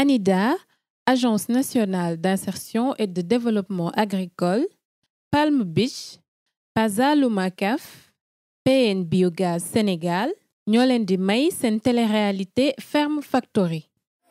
ANIDA Agence nationale d'insertion et de développement agricole Palm Beach Pazalumacaf PN Biogaz Sénégal ñoo leen di may seen téléréalité Ferme Factory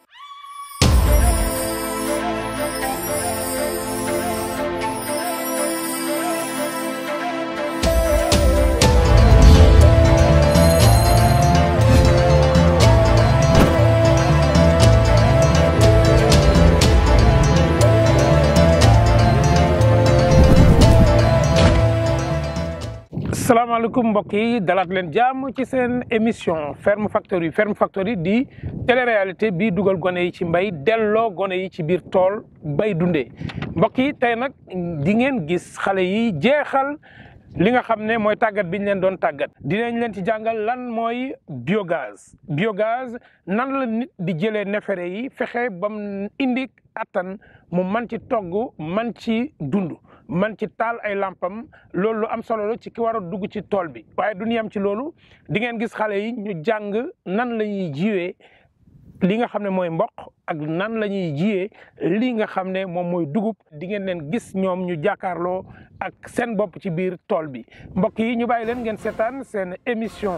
salaamaaleykum mbokk yi dalaat leen jàmm ci seen émission Ferme Factory Ferme Factory di téléréalité bii dugal gone yi ci mbay delloo gone yi ci biir tool bay dundee mbokk yi tey nag di ngeen gis xale yi jeexal li nga xam ne mooy tàggat bi ñu leen doon tàggat dinañ leen ci jàngal lan mooy biogaz biogaz nan la nit di jëlee neefere yi fexe ba mu indi attan mu man ci togg man ci dund man ci taal ay lampam loolu lu am solo la ci ki war a dugg ci tool bi waaye du ñu yem ci loolu di ngeen gis xale yi ñu jàng nan la ñuy jiwee li nga xam ne mooy mboq ak nan la ñuy jiyee li nga xam ne moom mooy dugub di ngeen leen gis ñoom ñu jàkkaarloo ak seen bopp ci biir tool bi mbokk yi ñu bàyyi leen ngeen seetaan seen émission.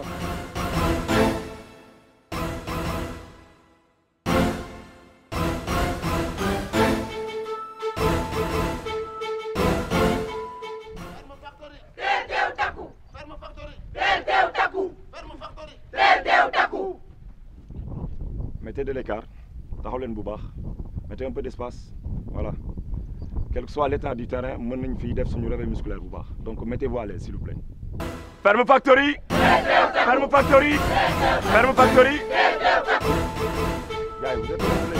mettez de l'écart taxaw leen bu baax mettez un peu d'espace voilà quel que soit l'état du terrain mën nañ fi def suñu réveil musculaire bu baax donc mettez-vous à l'aise s'il vous plaît. Ferme Factory. Ferme Factory. Ferme Factory. Gars, vous êtes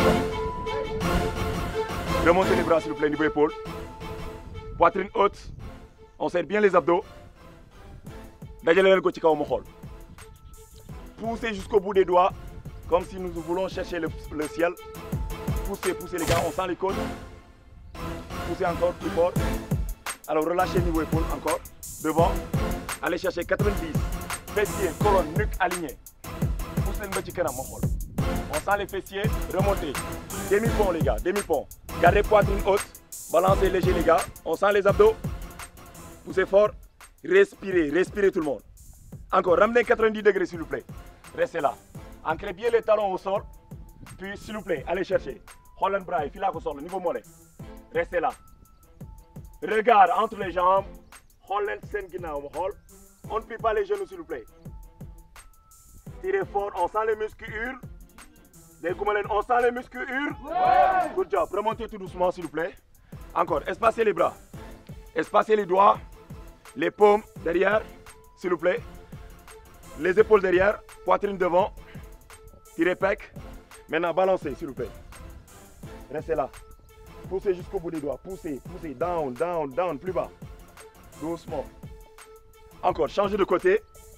Remontez les bras s'il vous plaît niveau épaule. Poitrine haute. On serre bien les abdos. dajale leen ko ci kaw mu xool. Poussez jusqu'au bout des doigts. Comme si nous voulons chercher le, le, ciel. Poussez, poussez les gars, on sent les côtes. Poussez encore plus fort. Alors relâchez niveau épaule encore. Devant. Allez chercher 90. Fessiers, colonne, nuque alignée. Poussez le petit canam, On sent les fessiers. Remontez. Demi-pont les gars, demi-pont. Gardez poitrine haute. Balancez léger les gars. On sent les abdos. Poussez fort. Respirez, respirez tout le monde. Encore, ramenez 90 degrés s'il vous plaît. Restez là. Ancrez bien les talons au sol. Puis, s'il vous plaît, allez chercher. Holland bras, fil au sol, niveau mollet. Restez là. Regard entre les jambes. Holland sen On ne plie pas les genoux, s'il vous plaît. Tirez fort, on sent les muscles. Les goumelen, on sent les muscles. Ouais. Good job. Remontez tout doucement, s'il vous plaît. Encore, espacez les bras. Espacez les doigts. Les paumes derrière, s'il vous plaît. Les épaules derrière, poitrine devant. Tirez pec. Maintenant, balancez, s'il vous plaît. Restez là. Poussez jusqu'au bout des doigts. Poussez, poussez. Down, down, down. Plus bas. Doucement. Encore, changez de côté.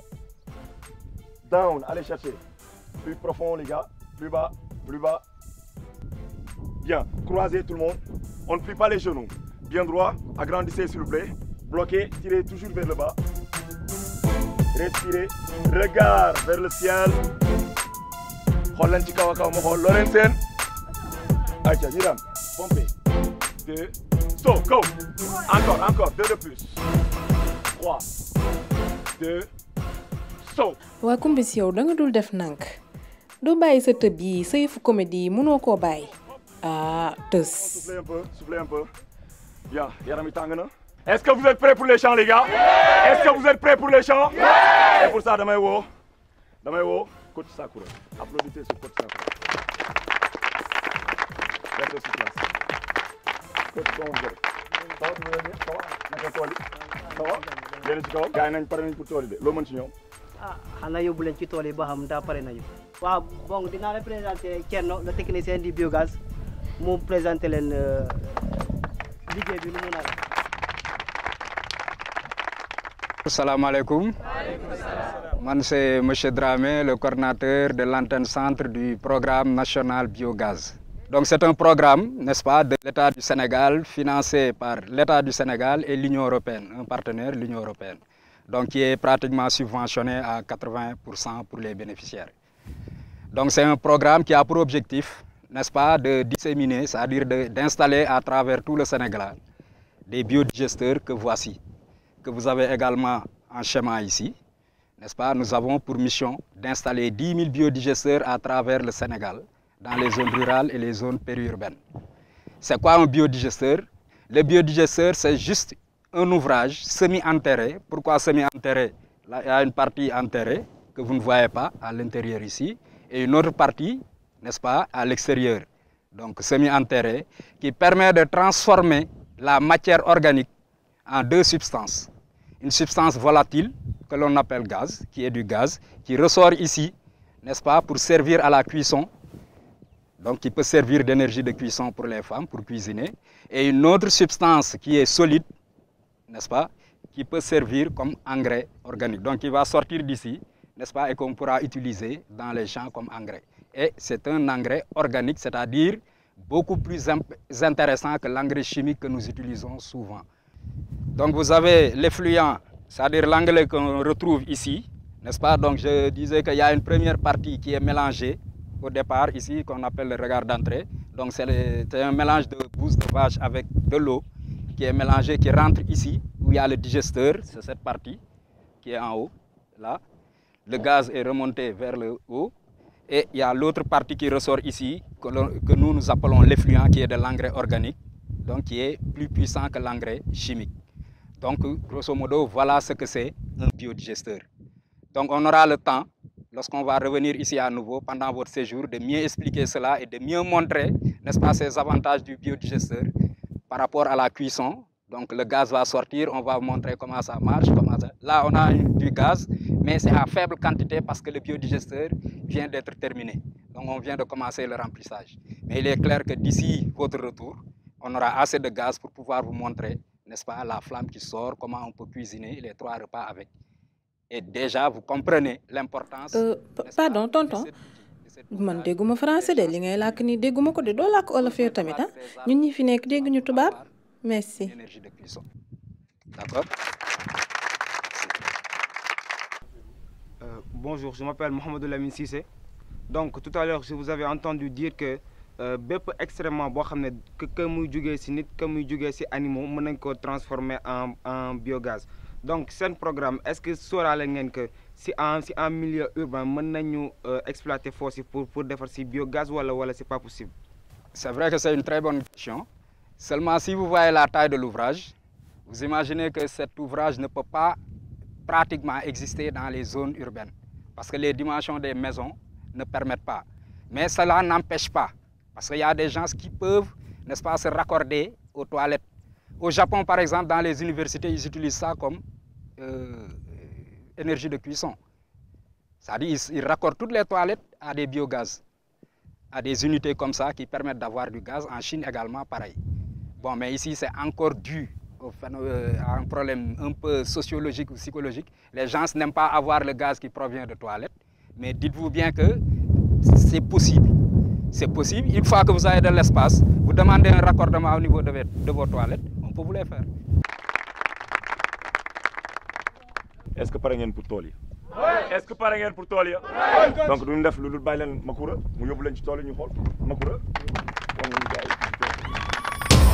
Down, allez chercher. Plus profond, les gars. Plus bas, plus bas. Bien. Croisez tout le monde. On ne plie pas les genoux. Bien droit. Agrandissez, s'il vous plaît. Bloquez. Tirez toujours vers le bas. Respirez. Regard vers le ciel. xool leen ci kaw a kaw ma xool loo leen seen ayca ñu dem pompe deux so go encore encore deux de plus trois deux so waa kumbis yow da nga dul def nank doo bàyyi sa tëb yi sa yëfu comédie yi mënoo koo bàyyi ah tës soufflez un peu soufflez un peu bien yaram yi tàng na est-ce que vous êtes prêts pour les chants les gars est-ce que vous êtes prêts pour les chants et pour ça damay woo damay woo coach Sakura. Applaudissez ce coach Sakura. Restez sur place. Coach comment vous allez Ça va, tu veux bien Ça va naka tool yi Ça va yéen ci kaw gars yi nañ pare nañ pour tool yi de loo mën ci ñoom ah xanaa yóbbu leen ci tool yi ba xam daa pare nañu waaw bon dinaa la présenter Thierno le technicien du biogaz mu présenter leen liggéey bi nu mu nar Assalamualaikum. Man c'est Monsieur Dramé, le coordinateur de l'antenne centre du programme national biogaz. Donc c'est un programme, n'est-ce pas, de l'État du Sénégal, financé par l'État du Sénégal et l'Union européenne, un partenaire de l'Union européenne. Donc qui est pratiquement subventionné à 80% pour les bénéficiaires. Donc c'est un programme qui a pour objectif, n'est-ce pas, de disséminer, c'est-à-dire d'installer à travers tout le Sénégal des biodigesteurs que voici, que vous avez également en schéma ici, n'est-ce pas Nous avons pour mission d'installer 10 000 biodigesteurs à travers le Sénégal, dans les zones rurales et les zones périurbaines. C'est quoi un biodigesteur Le biodigesteur, c'est juste un ouvrage semi-enterré. Pourquoi semi-enterré Là, il y a une partie enterrée que vous ne voyez pas à l'intérieur ici, et une autre partie, n'est-ce pas, à l'extérieur. Donc semi-enterré, qui permet de transformer la matière organique en deux substances. Une substance volatile que l'on appelle gaz, qui est du gaz, qui ressort ici, n'est-ce pas, pour servir à la cuisson, donc qui peut servir d'énergie de cuisson pour les femmes, pour cuisiner, et une autre substance qui est solide, n'est-ce pas, qui peut servir comme engrais organique. Donc il va sortir d'ici, n'est-ce pas, et qu'on pourra utiliser dans les champs comme engrais. Et c'est un engrais organique, c'est-à-dire beaucoup plus intéressant que l'engrais chimique que nous utilisons souvent. Donc vous avez l'effluent, c'est-à-dire l'engrais qu'on retrouve ici, n'est-ce pas Donc je disais qu'il y a une première partie qui est mélangée au départ ici, qu'on appelle le regard d'entrée. Donc c'est un mélange de bouse de vache avec de l'eau qui est mélangé, qui rentre ici, où il y a le digesteur, c'est cette partie qui est en haut, là. Le gaz est remonté vers le haut. Et il y a l'autre partie qui ressort ici, que, que nous nous appelons l'effluent, qui est de l'engrais organique, donc qui est plus puissant que l'engrais chimique. Donc, grosso modo, voilà ce que c'est un biodigesteur. Donc, on aura le temps, lorsqu'on va revenir ici à nouveau pendant votre séjour, de mieux expliquer cela et de mieux montrer, n'est-ce pas, ces avantages du biodigesteur par rapport à la cuisson. Donc, le gaz va sortir, on va vous montrer comment ça marche. Comment ça... Là, on a du gaz, mais c'est à faible quantité parce que le biodigesteur vient d'être terminé. Donc, on vient de commencer le remplissage. Mais il est clair que d'ici votre retour, on aura assez de gaz pour pouvoir vous montrer, n'est-ce pas, la flamme qui sort, comment on peut cuisiner les trois repas avec. Et déjà, vous comprenez l'importance. Euh, pardon, tonton. man dégguma français de li ngay làkk ni dégguma ko de doo làkk olof yow tamit ah ñun ñi fi nekk dégguñu tubaab merci. énergie de cuisson. D'accord Euh, bonjour, je m'appelle Mohamed Lamine Sissé. Donc tout à l'heure, je vous avais entendu dire que euh, bépp extrêmement boo xam ne que que muy jugee ci nit que muy jugee ci animaux mën nañ ko transformer en en biogaz. donc seen programme est-ce que sóoraale ngeen que ci en ci en milieu urbain mën nañu euh, exploiter fosse yi pour pour defar ci biogaz wala wala c'est pas possible. C'est vrai que c'est une très bonne question. Seulement si vous voyez la taille de l'ouvrage, vous imaginez que cet ouvrage ne peut pas pratiquement exister dans les zones urbaines parce que les dimensions des maisons ne permettent pas. Mais cela n'empêche pas parce qu'il y a des gens qui peuvent, n'est-ce pas, se raccorder aux toilettes. Au Japon, par exemple, dans les universités, ils utilisent ça comme euh, énergie de cuisson. C'est-à-dire ils, ils raccordent toutes les toilettes à des biogaz, à des unités comme ça qui permettent d'avoir du gaz. En Chine également, pareil. Bon, mais ici, c'est encore dû au phénomène- à un problème un peu sociologique ou psychologique. Les gens n'aiment pas avoir le gaz qui provient de toilettes. Mais dites-vous bien que c'est possible. C'est possible. Une fois que vous avez de l'espace, vous demandez un raccordement au niveau de, vos- de vos toilettes, on peut vous les faire. est-ce que pare ngeen pour tool yi. est-ce que pare ngeen pour tool yi. donc duñu def lu dul bàyyi leen Makura mu yóbbu leen ci tool yi ñu xool Makura. wan nañu gars yi.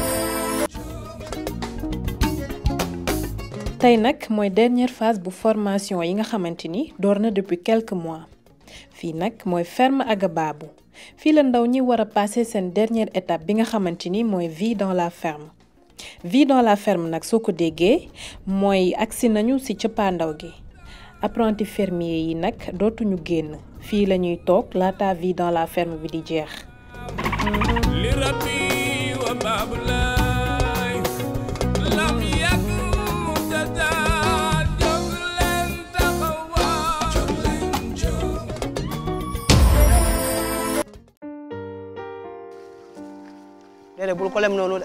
tey nag mooy dernière phase bu formation yi nga xamante ni door na depuis quelques mois fii nag mooy ferme Agabaabu fii la ndaw ñi war a passer seen dernière étape bi nga xamante ni mooy vie dans la ferme vie dans la ferme nag soo ko déggee mooy agsi nañu ci cëppaandaw gi apprenti fermier yi nag dootuñu génn fii la ñuy toog laata vie dans la ferme bi di jeex لربي وباب الله لم يكن متزال جبلا تقوى جبلا جو déedéet bul ko lem noonu de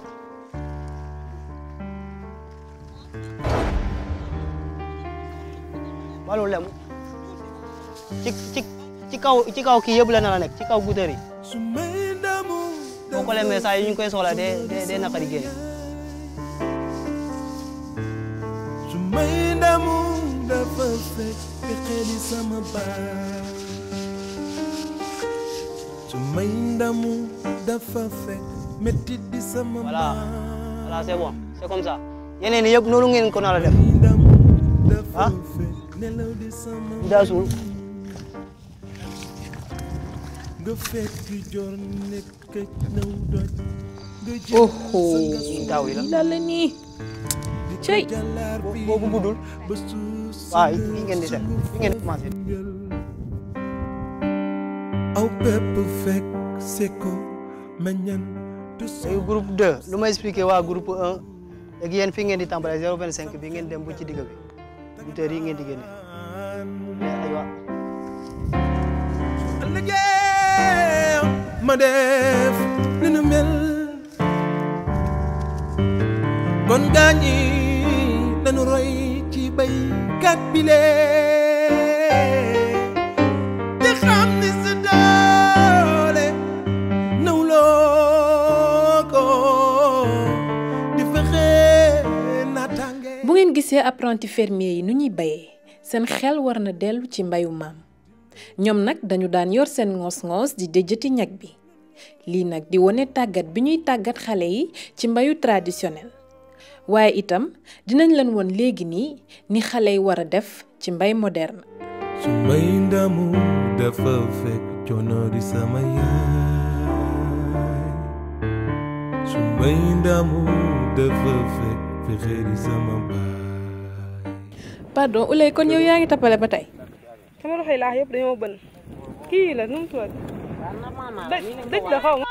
balu lem ci ci ci kaw ci kaw kii yëpp la nar a nekk ci kaw guutër yi boo ko lemee saa yi ñu ngi koy soxla de de de naqari génn su may ndamu dafa fekk xeli sama baat su may ndamu dafa fekk métti di sama voilà voilà c'est bon c'est comme ça yeneen yëpp noonu ngeen ko nar a def ndamu dafa ah fekk nelaw di sama bi daa suul nga fekk jor nekk naw doj nga jël oho daaw yi la la la nii cey jàllaar bi boobu guddul ba suuf si waaw fii ngeen di def fii ngeen di commencé aw bépp fekk seko meññan tu léegi groupe 2 lu ma expliqué waa groupe 1 léegi yéen fii ngeen di tàmbalee 025 bi ngeen dem bu ci digg bi buteurs yi ngeen di génne mais aywa liggéey ma def ni nu mel kon gaañi nanu roy ci baykat bi lee di xam ni sa doole nawloo ko di fexe naataange bu ngeen gisee apprenti fermier yi nu ñuy bayee seen xel war na dellu ci mbayu maam ñoom nag dañu daan yor seen ngoos-ngoos di déjati ñag bi lii nag di wone tàggat bi ñuy tàggat xale yi ci mbayu traditionnel waaye itam dinañ leen won léegi nii ni xale yi war a def ci mbay moderne su may ndamu dafa fekk coono di sama yaay su may ndamu dafa fekk fexe di sama baay pardon Ouley kon yow yaa ngi tappale ba tey sama loxo yi laax yëpp dañoo bën kii la nu mu tudd dëj dëj la xaw ma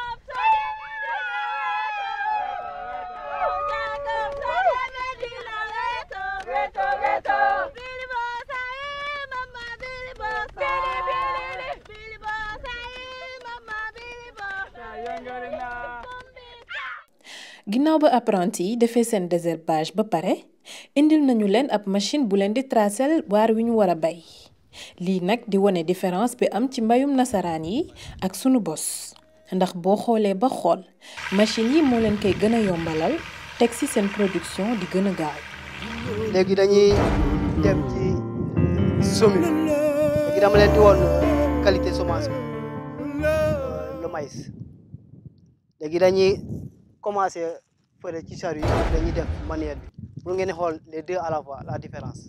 ginnaaw ba apprenti yi defee seen désherbage ba pare indil nañu leen ab machine bu leen di tracel waar wi ñu war a bay lii nag di wone différence bi am ci mbayum nasaraan yi ak sunu bos ndax boo xoolee ba xool machine yi moo leen koy gën a yombalal teg ci seen production di gën a gaaw léegi dañuy dem ci semis léegi dama leen di woon qualité semence bi le maïs léegi dañuy commencé fële ci chariot yi dañuy def manuel bi pour ngeen xool les deux à la fois la différence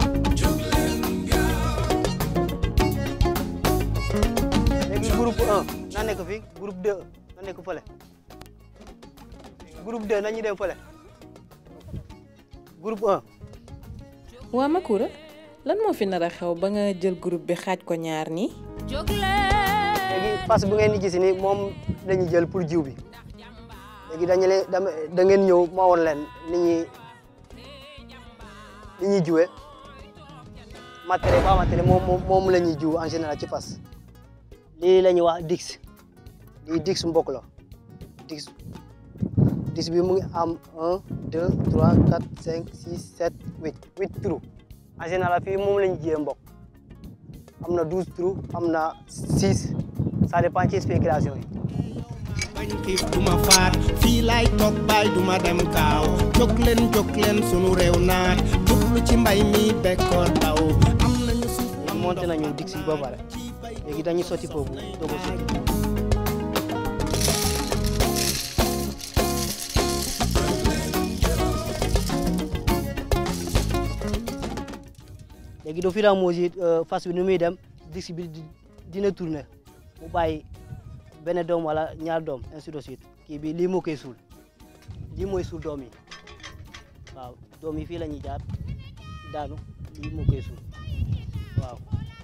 léegi groupe 1 na nekk fii groupe 2 na nekk fële groupe 2 nañu dem fële groupe 1 waa Makoura lan moo fi nar a xew ba nga jël groupe bi xaaj ko ñaar nii léegi parce que bu ngeen di gis ni moom la ñuy jël pour jiw bi léegi dañu leen dama da ngeen ñëw ma woon leen ni ñuy ni ñuy jiwee matériel ba matériel moom moom moom la ñuy jiw en général ci fas lii la ñuy wax dix lii dix mbokk la dix dix bi mu ngi am un deux trois quatre cinq six sept huit huit trous en général fii moom la ñu jiyee mbokk am na douze trous am na six ça dépend ci spéculation yi bañ xiif duma faat fii laay toog baay duma dem kaaw jóg leen jóg leen sunu réew naat jublu ci mbay mi bekkoor taw am nañu suuf am monté nañu dix yi ba pare léegi dañuy sotti foofu doog a sotti léegi do fur et à mesure fas bi nu muy dem dix bi di- dina tourner mu bàyyi benn doom wala ñaar doom ainsi de suite kii bi lii moo koy suul lii mooy suul doom yi waaw doom yi fii la ñuy jaar daanu lii moo koy suul waaw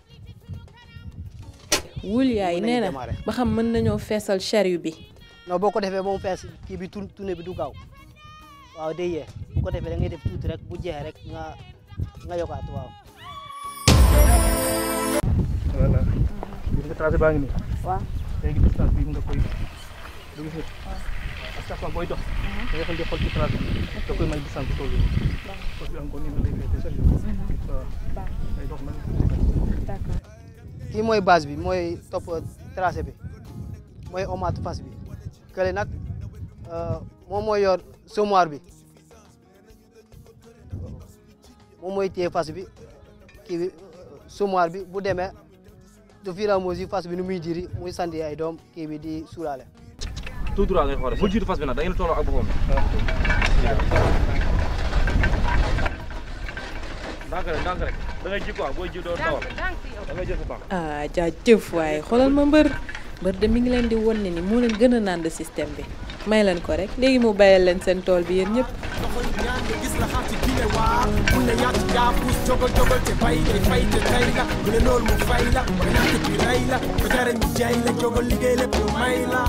wul yaay Mën nañu nee na démarrer. ba xam mën nañoo feesal chariot bi non boo ko defee ba mu fees kii bi tour tourné bi du gaaw waaw day yee bu ko defee da ngay def tuuti rek bu jeexee rek nga nga yokkaat waaw. voilà gis nga tracé baa ngi nii waaw léegi distance bi nga koy du gis nga à chaque fois booy dox da ngay xool di xool ci tracé bi da koy may distance bu toll nii parce que encore nii la lay féete chaque jour waaw day dox nag kii mooy base bi mooy topp tracé bi mooy omaat fas bi kële nag euh, moom mooy yor semoir bi moom mooy téye fas bi kii bi semoir bi bu demee de fur et à mesure fas bi nu muy diri muy sandi ay doom kii bi di suulaale tout droit ngay xoole bul jiitu fas bi nag da ngeen tolloo ak boppam ndànk rek ndànk rek da ngay ji quoi booy ji doo dawal da ngay jël sa temps ah jaajëf waaye xoolal ma mbër mbër de mi ngi leen di won ne ni moo leen gën a naan système bi may leen ko rek léegi mu bàyyal leen seen tool bi yéen ñëpp gis la xaar ci gile waa mu ne yaa ci jaafus jogal jogal te bay ngay fay te tey la mu ne loolu mu fay la ba ñàkk bi rey la ba jare ñu jaay la jogal liggéey lépp mu may la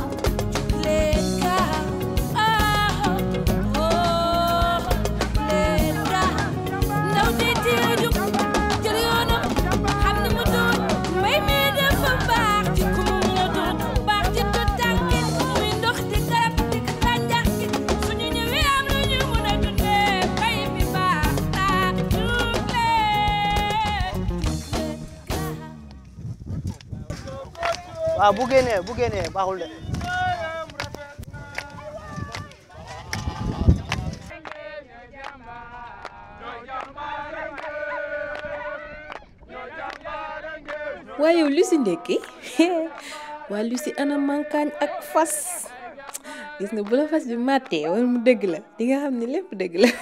waaw bu génnee bu génnee baaxul de waaye yow lu si ndekki waa lu si ana mankaañ ak fas gis nga bu la fas bi màttee wala mu dëgg la di nga xam ne lépp dëgg la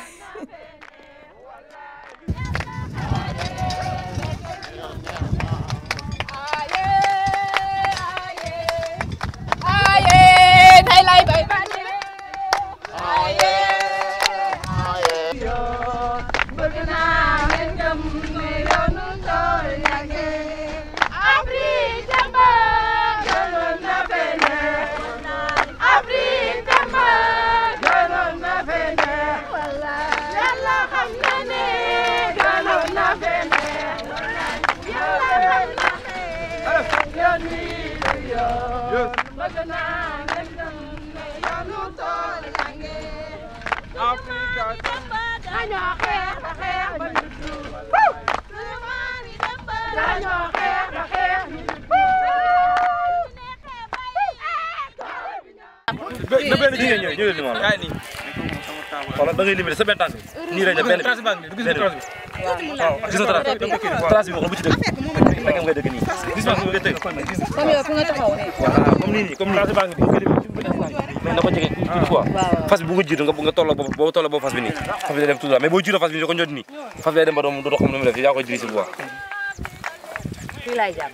na benn jigéen ñëw ñëwee ni ma la xoolal da ngay limité sa benn tànk nii rek ne benn benn waaw gis nga trace trace bi wax bu ci dëgg rek ngay dëgg nii gis nga nga tëgg comme yow fi nga taxaw nii. voilà comme nii nii comme nii mais na ko jege tuuti quoi fas bi bu nga jiitu nga nga tolloo boobu boo tolloo boobu fas bi nii fas bi day dem tout droit mais boo jiitoo fas bi da ko ñot nii fas bi day dem ba doom doo xam ne mu def yaa koy dirisi bu baax fii laay jàpp.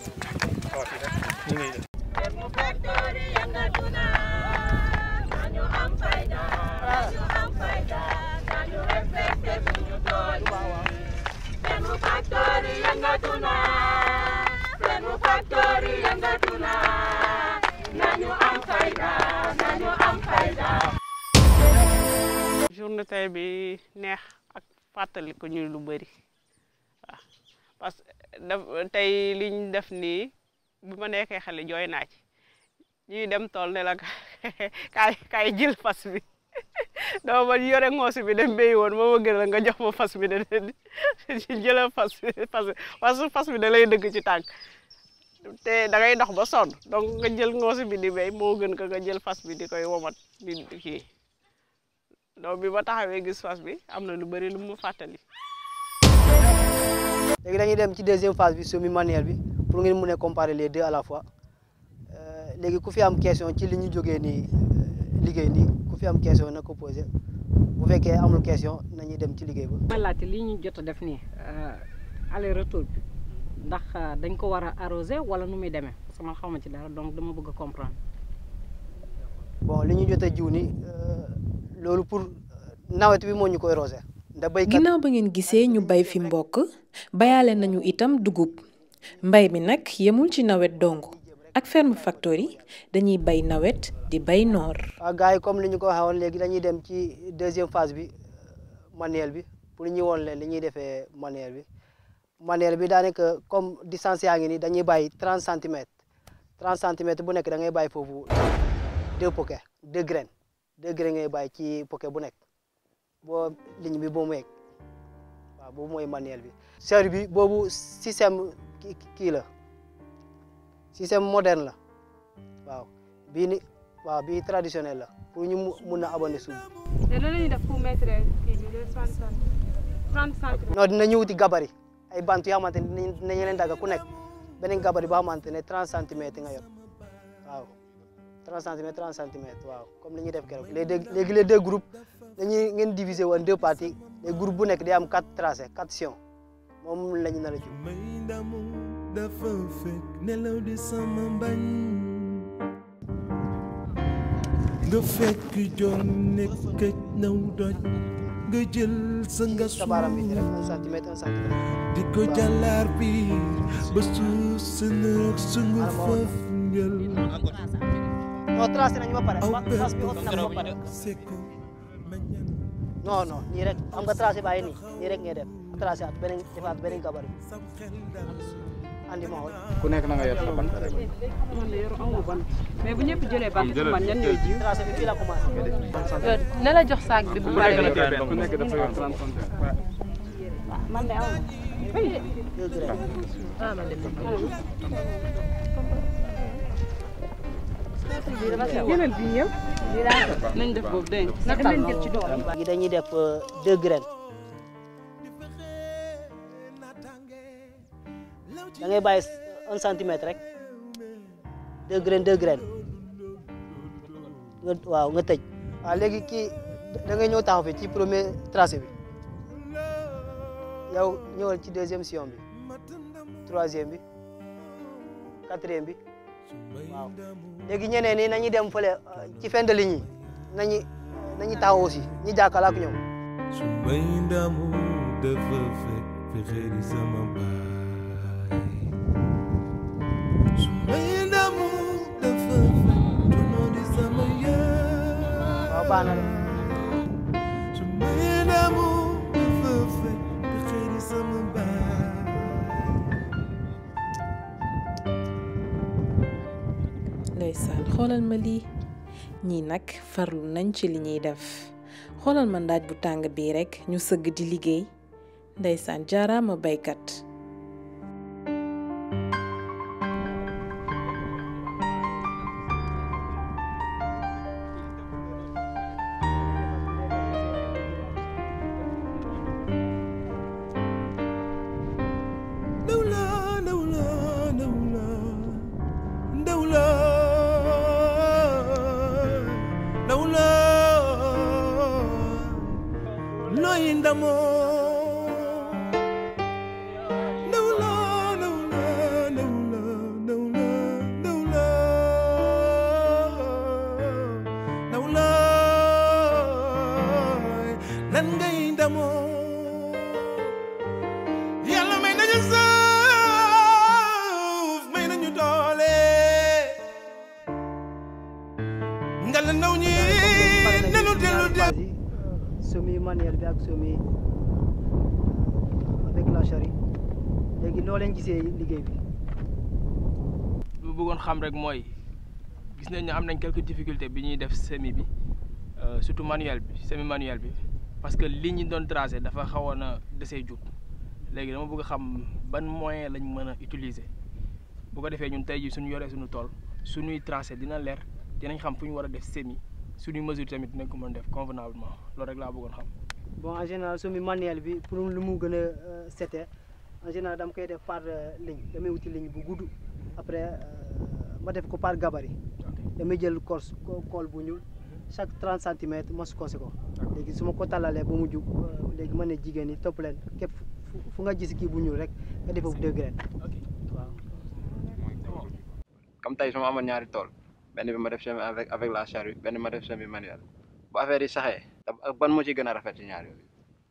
journée tey bi neex ak fàttali ko ñu lu bëri waaw parce que daf tey li ñu def nii bi ma nekkee xale jooy naa ci ñuy dem tool ne la kaay kaay jël fas bi dama ba yore ngoosi bi dem béyi woon moo ma gën a nga jox ma fas bi de jëlal fas bi fas bi parce que fas bi da lay dëgg ci tànk te da ngay dox ba sonn donc nga jël ngoosi bi di béy moo gën ka nga jël fas bi di koy womat di kii donc bi ma taxawee gis fas bi am na lu bëri lu mu fàttali. léegi dañuy dem ci deuxième phase bi semi manuel bi pour ngeen mun a comparer les deux à la fois léegi ku fi am question ci li ñu jógee nii liggéey nii ku fi am question na ko posé bu fekkee amul question nañuy dem ci liggéey ba. ma laajte li ñu jot a def nii aller retour bi ndax dañ ko war a arrosé wala nu muy demee parce que man xaw ma ci dara donc dama bëgg a comprendre. bon li ñu jot a jiw nii loolu pour nawet bi moo ñu koy rosé. ndax béykat ginnaaw ba ngeen gisee ñu bay fi mbokk bayaale nañu itam dugub mbay mi nag yemul ci nawet dong ak ferme factory dañuy bay nawet di bay noor. waaw gars yi comme li ñu ko waxee woon léegi dañuy dem ci deuxième phase bi manuel bi pour ñu woon leen li ñuy defee manuel bi manuel bi daanaka comme distance yaa ngi nii dañuy bàyyi trente centimètres trente centimètres bu nekk da ngay bàyyi foofu deux poquets deux graines deux graines ngay bàyyi ci poquet bu nekk. boo ligne bi boobu mu egg waaw boobu mooy manuel bi serre bi boobu système kii la système moderne la waaw bii ni waaw bii traditionnel la pour ñu mun a abonné suuf te loolu la ñuy def pour mettre kii bi deux trente centimètres non dinañu wuti gabari ay bant yoo xamante ni dinañu leen dagga ku nekk beneen gabarit boo xamante ne 30 centimètres nga yor waaw 30 centimètres 30 centimètres waaw comme li ñuy def keroog léegi léegi les deux groupes dañuy ngeen diviser woon deux parties les groupes bu nekk day am quatre tracés quatre sions moom la ñu nar a jiw. may ndamu dafa fekk nelaw di sama mbañ nga fekk joon nekk këj naw doj nga jël sa nga sa baaraam bi rek un centimètre un centimètre. di ko jàllaar bi ba suuf sa nëg sungu foofu njël non tracé nañu ba pare trace bi ot nañu ba pare non non nii rek am nga tracé bàyyi nii nii rek ngay def tracé at beneen defaat beneen gabarit andi ma xool. ku nekk na nga yor sa bant rek. man de yoru amu bant mais bu ñëpp jëlee bant ci man ñan ñooy jiw. tracé bi fii la commencé. na la jox saak bi bu pare ku nekk dafa yor 30 centimètres. man de amu deux graines. ah man de yeneen bi ñëw nañ def boobu dégg nga nañ jël ci doole léegi dañuy def deux graines da ngay bàyyi un centimètre rek deux graines deux graines nga waaw nga tëj waaw léegi kii da ngay ñëw taxaw fi ci premier tracé bi yow ñëwal ci deuxième sillon bi troisième bi quatrième bi waaw léegi ñeneen ñi nañu dem fële ci fin de ligne yi nañu nañu taxaw aussi ñi jàkkaarloo ak ñoom. su may ndamu dafa fekk fexe di sama baay su may ndamu dafa fekk tono di sama yaay waaw baax na de. su may ndamu dafa fekk fexe di sama baay ndeysaan xoolal ma lii ñii nag farlu nañ ci li ñuy def xoolal ma ndaaj bu tàng bii rekk ñu sëgg di liggéey ndeysaan jaaraama baykat Dawla dawla dawla dawla dawla looy ndamoo dawla dawla dawla dawla dawla dawla lan ngay ndamoo yàlla may nañu suuf may nañu doole nga la ndaw ñi nelu dellu dellu semi manuel bi ak semi avec la charrue léegi noo leen gisee liggéey bi. lu bëggoon xam rek mooy gis nañ ne am nañ quelques difficultés bi ñuy def semi bi euh, surtout manuel bi semi manuel bi parce que li ñu doon tracé dafa xawoon a desee jub léegi dama bëgg xam ban moyen lañ mën a utiliser bu ko defee ñun tey jii suñu yoree suñu tool suñuy tracé dina leer dinañ xam fu ñu war a def semi suñuy mesure tamit dinañ ko mën def convenablement loolu rek laa bëggoon xam. bon en général semi manuel bi pour lu mu gën a setee en général dama koy def par ligne damay wuti ligne bu gudd après ma def ko par gabarit damay jël course cool bu ñuul chaque 30 centimètres ma sukkandiku ko léegi su ma ko tàllalee ba mu jub léegi ma ne jigéen ñi topp leen képp fu nga gis kii bu ñuul rek nga def foofu deux graines waaw. comme tey su ma amoon ñaari tool benn bi ma def semi avec avec la charrue benn ma def semi manuel bu affaire yi saxee ban moo ci gën a rafet ci ñaar yooyu.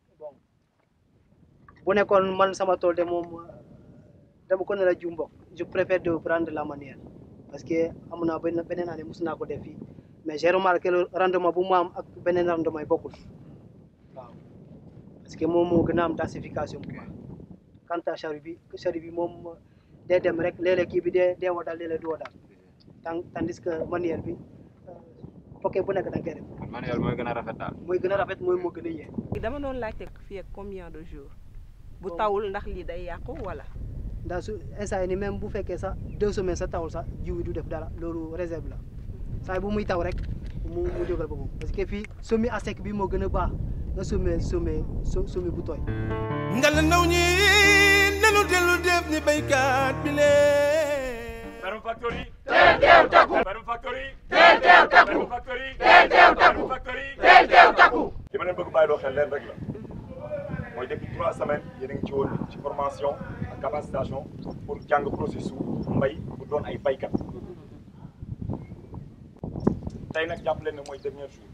bu nekkoon man sama tool de moom dama ko nar a jiw mbokk je préfère de prendre la manuelle parce que am naa benn beneen année mos naa ko def fii mais j'ai remarqué le rendement bu mu am ak beneen rendement yi bokkul waaw parce que moom moo gën a am densification bu baax quant à charrue bi charrue bi moom day dem rek léeg-léeg kii bi dee dee woo daal léeg-léeg du woo daal tant tandis que manuelle bi fokkee bu nekk da nga koy def. manuel mooy gën a rafet daal. mooy gën a rafet mooy moo gën a yee. dama doon laajte fii ak combien de jours bu tawul ndax lii day yàqu wala. ndax su instant yii nii même bu fekkee sax deux semaines sa tawul sax jiw yi du def dara loolu réserve la saa bu muy taw rek mu mu jógal boppam parce que fii semis à sec bi moo gën a baax nga semer semer semer bu tooy. nga la ndaw ñi dellu dellu def ni baykat bi lee Ferme Factory. teel teew takku. Ferme Factory. teel teew takku. Ferme Factory. teel teew takku. Ferme Factory. teel teew takku. li ma leen bëgg bàyyi loo xel leen rek la mooy depuis trois semaines yéen a ngi ci woon ci formation ak capacitation pour jàng processus mbay pour doon ay baykat tey nag jàpp leen ne mooy dernier jour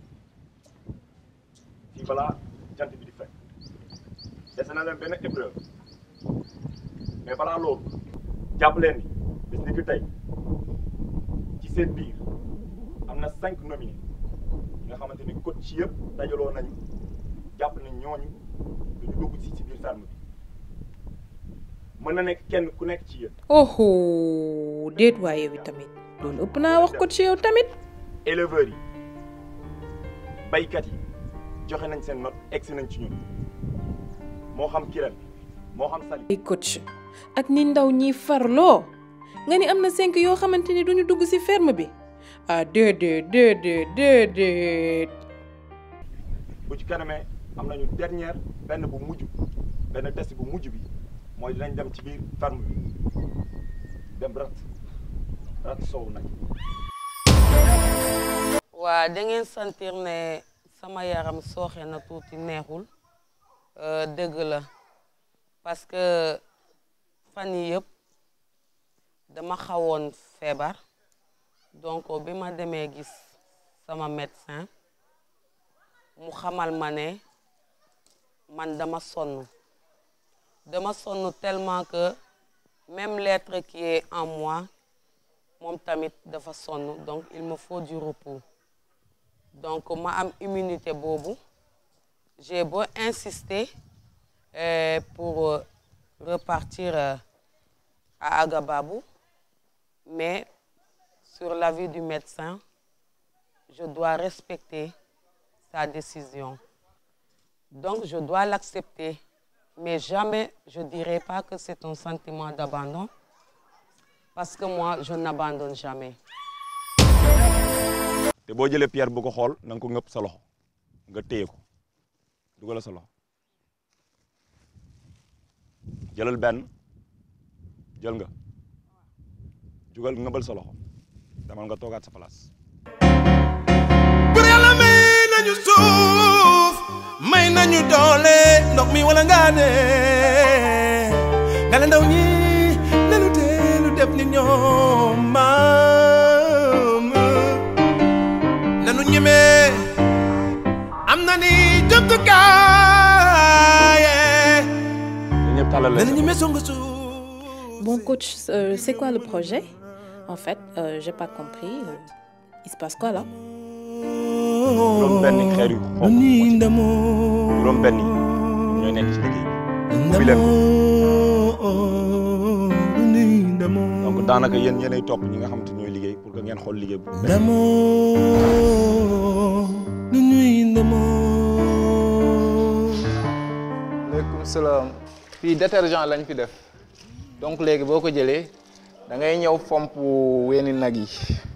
fii balaa jant bi di fekk dese na leen benn épreuve mais balaa loolu jàpp leen ni bis ni ki tey ci seen biir am na cinq nominés yi nga xamante ni coach ci yëpp dajaloo nañu jàpp nañ ñooñu duñu dugg si ci biir ferme bi mën na nekk kenn ku nekk ci yéen oho déet waaye yow tamit loolu ëpp naa wax ko ci yow tamit éleveurs yi baykat yi joxe nañ seen note egsi nañ ci ñun moo xam Kirène moo xam Sali ay coach ak ni ndaw ñi farloo nga ni am na cinq yoo xamante ni duñu dugg ci ferme bi ah déedéet déedéet déedéet bu ci kanamee am nañu dernière benn bu mujj benn test bu mujj bi mooy dinañ dem ci biir ferme bi dem rat rat soow nag waa da ngeen sentir ne sama yaram sooxe na tuuti neexul euh, dëgg la parce que fan yi yëpp dama xawoon feebar donc bi ma demee gis sama médecin mu xamal ma ne man dama sonn dama sonn tellement que même l'être qui est en moi moom tamit dafa sonn donc il me faut du repos donc ma am immunité boobu j'ai beau insister euh, pour euh, repartir euh, à Agababou mais sur l'avis du médecin je dois respecter sa décision donc je dois l'accepter mais jamais je dirai pas que c'est un sentiment d'abandon parce que moi je n'abandonne jamais te boo jëlee pierre bu ko xool na nga ko ngëpp sa loxo nga téye ko dugal sa loxo jëlal benn jël nga jugal ngëbal sa loxo demal nga toogaat sa place bur yàlla may nañu suuf may nañu doole ndox mi wala ngaa ne nga la ndaw ñi nanu teelu def ni ñoom maam nanu ñemee am na ni jumtukaay ñëpp tàllal nanu ñemee songa suuf Bon coach, euh, c'est quoi le projet En fait, euh, j'ai pas compris. Euh, il se passe quoi là juróom benn xeer yu xonq juróom benn yi ñooy nekk ci liggéey bi ubbi leen ko donc daanaka yéen yéenay topp ñi nga xamante ñooy liggéey pour que ngeen xool liggéey bu ndamoo nu ñuy ndamoo aleykum salaam fii détergent lañ fi def donc léegi boo ko jëlee da ngay ñëw fomp weeni nag yi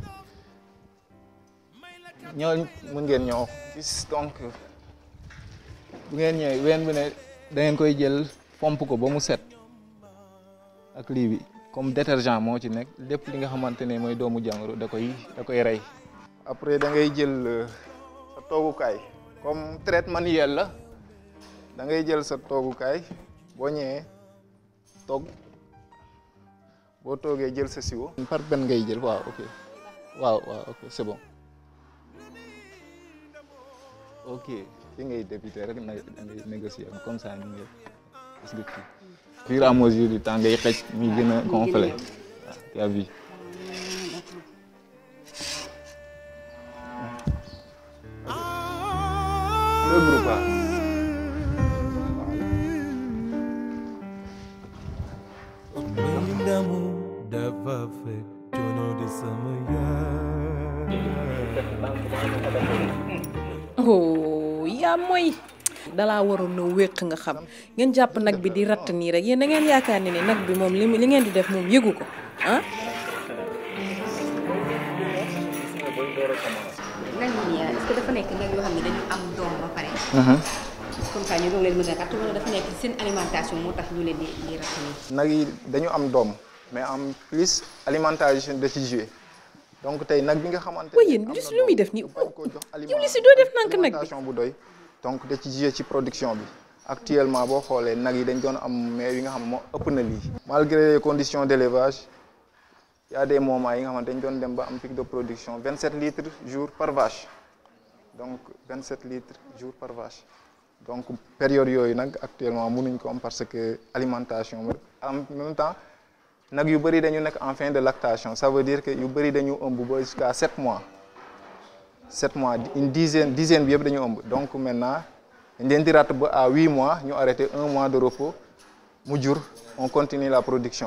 ñoo mën ngeen ñëw gis donc bu ngeen ñëwee ween bi ne da ngeen koy jël fomp ko ba mu set ak lii bi comme détergent moo ci nekk lépp li nga xamante ne mooy doomu jàngoro da koy da koy rey après da ngay jël sa toogukaay comme traite manuel la da ngay jël sa toogukaay boo ñëwee toog boo toogee jël sa siwo par benn ngay jël waaw ok waaw waaw ok c'est bon ok fi ngay débuter rek na da ngay négocier comme ça ñu ngi parce que kii fur et à mesure du temps ngay xëcc muy gën a gonfler waaw tu as vu le groupe là may ndamu dafa fekk coono di sama yaay oh yaa mooy dalaa waroon na wéq nga xam ngeen jàpp nag bi di ratt nii rek yéen da ngeen yaakaar ne ne nag bi moom li li ngeen di def moom yëgu ko ah nag yi est-ce que dafa nekk nag yoo xam ne dañu am doom ba pare comme ça ñu doog leen mën a ratt wala dafa nekk seen alimentation moo tax ñu leen di di ratt nii. nag yi dañu am doom mais en plus alimentation da ci joué donc tey nag bi nga xamante waaye yéen li lu muy def nii yow li si doo def nank nag bi alimentation bu doy donc da ci joué ci production bi actuellement boo xoolee nag yi dañ doon am mais yi nga xam moo ëpp na lii malgré les conditions d'élevage y a des moments yi nga xamante dañ doon dem ba am pic de production 27 litres jour par vache donc 27 litres jour par vache donc période yooyu nag actuellement mënuñ ko am parce que alimentation en même temps nag yu bëri dañu nekk en fin de lactation ça veut dire que yu bëri dañu ëmb ba jusqu'à 7 mois 7 mois une dizaine dizaine bi yëpp dañu ëmb donc maintenant dañ leen di ratt ba à 8 mois ñu arrêté un mois de repos mu jur on continue la production.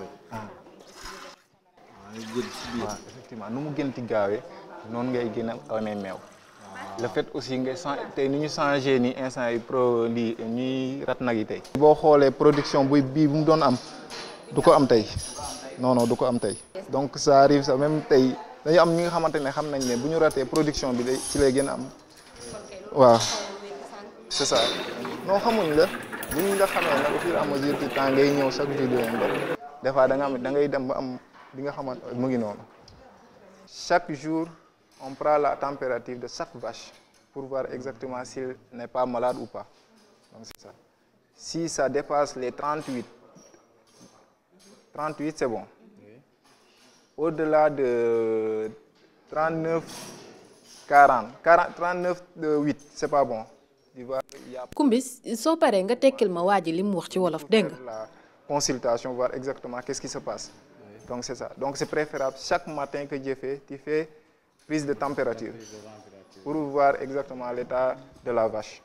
waaw effectivement nu mu gën ti gaawee noonu ngay gën a amee meew. le fait aussi nga changé tey ni ñu changé ni instant yi pro lii ñuy rat nag yi tey. boo xoolee production buy bii bu mu doon am du ko am tey non non du ko am tey donc ça arrive ça même tey dañu am ñi nga xamante ne xam nañ ne bu ñu ratee production bi day ci lay gën a am waaw c'est ça non xamuñ la bu ñu la xamee nag au fur et à mesure du temps ngay ñëw chaque jour di leen def des fois da nga am da ngay dem ba am li nga xamante mu ngi noonu chaque jour. on prend la température de chaque vache pour voir exactement s'il n'est pas malade ou pas. Donc c'est ça. Si ça dépasse les 38, 38 c'est bon. Au-delà de 39, 40, 40 39 de 8 c'est pas bon. Tu vois, il y a Kumbis soo paree nga tekkil ma waa ji li mu wax ci wolof dégg nga. la consultation, voir exactement qu'est-ce qui se passe. Donc c'est ça. Donc c'est préférable chaque matin que j'ai fait, tu fais prise de température pour voir exactement l'état de la vache.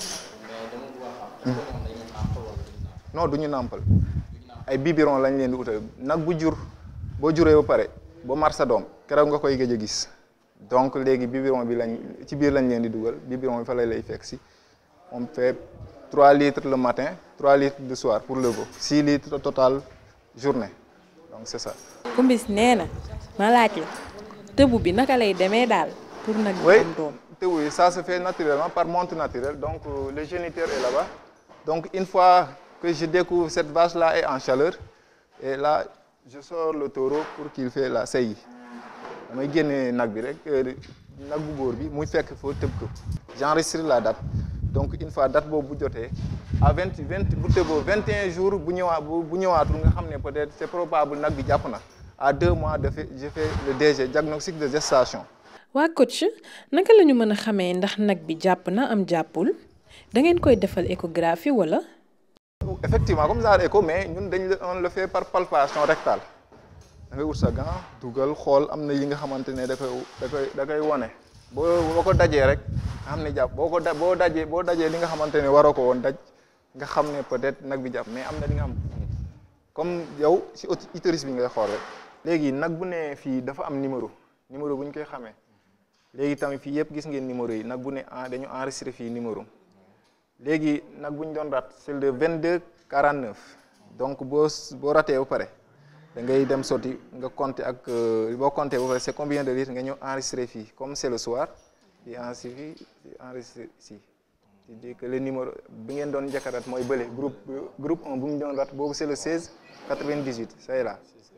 non du ñu nàmpal ay biberon lañ leen di utal nag bu jur boo juree ba pare ba mar sa doom keroog nga koy gëj a gis donc léegi biberon bi lañ ci biir lañ leen di dugal biberon bi fa lay lay fekk si on fait 3 litres le matin 3 litres le soir pour le veau 6 litres total journée donc c'est ça. Kumbis nee na ma laaj la tëbu bi naka lay demee daal pour nag Oui, am doom. oui, ça se fait naturellement par monte naturelle. Donc euh, le géniteur est là-bas. Donc une fois que je découvre cette vache-là est en chaleur, et là je sors le taureau pour qu'il fait la saillie. damay génne nag bi rek nag bu góor bi muy fekk foo tëb ko. J'enregistre la date donc une fois date boobu bu jotee à vingt vingt bu tëboo vingt et un jours bu ñëwaat bu bu ñëwaatul nga xam ne peut-être c'est probable nag bi jàpp na à deux mois de fait je fais le DG diagnostic de gestation. waa coach naka la ñu mën a xamee ndax nag bi jàpp na am jàppul da ngeen koy defal échographie wala. effectivement comme ça écho mais ñun dañ la on le fait par palpation rectale da ngay wut sa gant dugal xool am na yi nga xamante ne da koy da koy da koy wane boo boo ko dajee rek nga xam ne jàpp boo ko da boo dajee boo dajee li nga xamante ne waroo ko woon daj nga xam ne peut-être nag bi jàpp mais am na li nga xam comme yow si utérus bi ngay xool rek léegi nag bu ne fii dafa am numéro numéro bu ñu koy xamee léegi tamit fii yëpp gis ngeen numéro yi nag bu ne en dañu enregistré fii numéro léegi nag bu ñu doon rat c'est le 22 49 donc boo boo ratee ba pare da ngay dem sotti nga compter ak boo compter ba pare c'est combien de litres nga ñëw enregistré fii comme c'est le soir di enregistré fii di enregistré ici c'est-à-dire que le numéro bi ngeen doon njëkk a rat mooy bële groupe groupe 1 bu ñu doon rat boobu c'est le 16 98 ça est là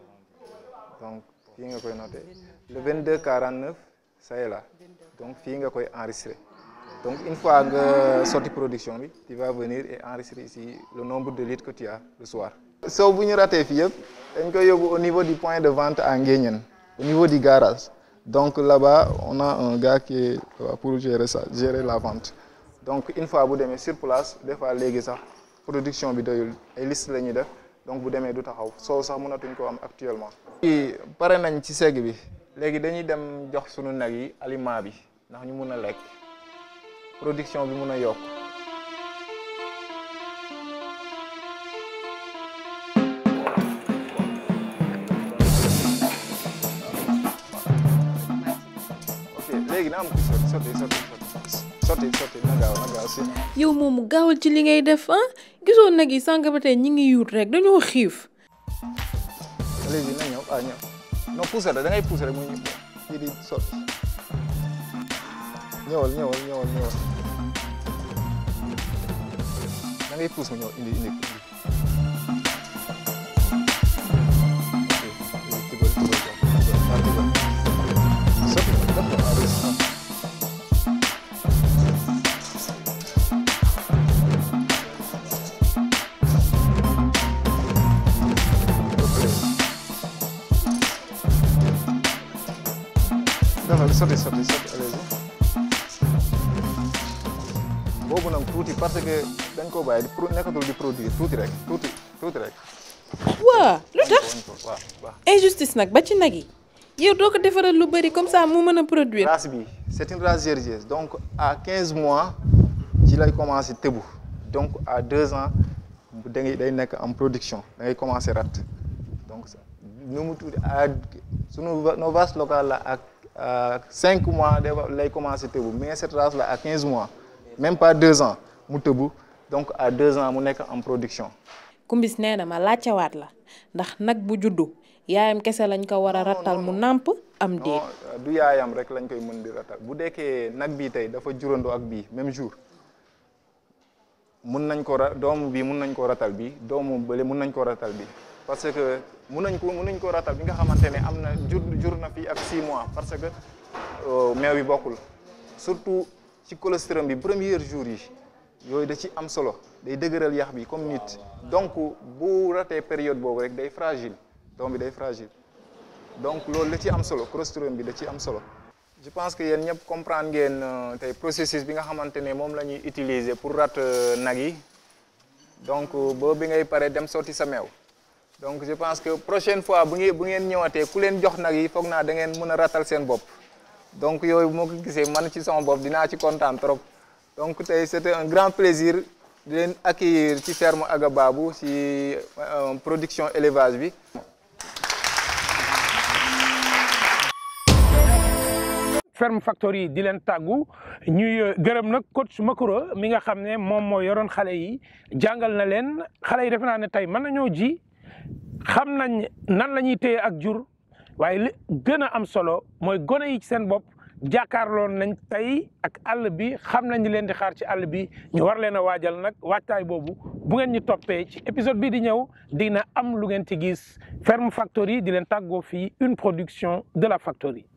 donc fii nga koy noter le 22 49 ça est là donc fii nga koy enregistrer donc une fois nga sorti production bi tu vas venir et enregistrer ici le nombre de litres que tu as le soir. soo bu ñu ratee fii yëpp dañ koy yóbbu au niveau du point de vente à Nguéniène au niveau du garage donc là-bas on a un gars qui est là pour gérer ça gérer la vente donc une fois bu demee sur place des fois léegi sax production bi doyul ay liste la ñuy def donc bu demee du taxaw soo sax mënatuñ ko am actuellement. fii pare nañ ci segg bi léegi dañuy dem jox sunu nag yi aliment bi ndax ñu mun a lekk production bi mun a yokk. ok léegi na am ko sotti sotti sotti sotti sotti na gaaw na gaaw si. yow moomu gaawal ci li ngay def ah gisoo nag yi sànq ba tey ñi ngi yuut rek dañoo xiif. léegi na ñëw ah ñëw non pousse da ngay pousse rek muy kii di sotti ñëwal ñëwal ñëwal ñëwal da ngay pousse mu ñëw indi indi indi. defal sotti sotti sotti allez-y boobu nag tuuti parce que dañ ko bàyyi di pro nekkatul di produire tuuti rek tuuti tuuti rek. waa lu tax waaw waaw. injustice nag ba ci nag yi yow doo ko defaral lu bëri comme ça mu mën a produire. race bi c'est une race gergeuse donc à 15 mois ci lay commencé tëbu donc à 2 ans da ngay day nekk en production da ngay commencé rat donc nu mu tuuti à sunu nos vaches locales la ak à 5 mois day lay commencé tëbu mais cette race là à 15 mois même pas 2 ans mu tëbu donc à 2 ans mu nekk en production. kumbis nee na ma laajtewaat la ndax nag bu juddu yaayam kese lañ ko war a rattal mu nàmp am déet. non du yaayam rek lañ koy mën di ratal bu dekkee nag bii tey dafa jurandoo ak bii même jour mun nañ ko ra doomu bii mun nañ ko ratal bi doomu bële mun nañ ko ratal bi parce que mun nañ ko mun nañ ko ratal bi nga xamante ne am na jur jur na fii ak 6 mois parce que meew yi bokkul surtout ci colostrum bi premier jour yi yooyu da ci am solo day dëgëral yax bi comme nit donc bu ratee période boobu rek day fragile doom bi day fragile donc loolu da ci am solo colostrum bi da ci am solo je pense que yéen ñëpp comprendre ngeen tey processus bi nga xamante ne moom la ñuy utiliser pour rat nag yi donc ba bi ngay pare dem sotti sa meew donc je pense que prochaine fois bu ngeen bu ngeen ñëwatee ku leen jox nag yi foog naa da ngeen mën a ratal seen bopp donc yooyu moo ko gisee man ci sama bopp dinaa ci kontaan trop donc tey c'était un grand plaisir di leen accueillir ci ferme Aga Babou ci production élevage bi ferme factory di leen tàggu ñuy gërëm nag coach Makoro mi nga xam ne moom moo yoroon xale yi jàngal na leen xale yi defe naa ne tey mën nañoo ji xam nañ nan la ñuy téye ak jur waaye li gën a am solo mooy gone yi ci seen bopp jàkkaarloon nañ tey ak àll bi xam nañ leen di xaar ci àll bi ñu war leen a waajal nag waajtaay boobu bu ngeen ñu toppee ci épisode bi di ñëw dina am lu ngeen ci gis ferme factory di leen tàggoo fii une production de la factory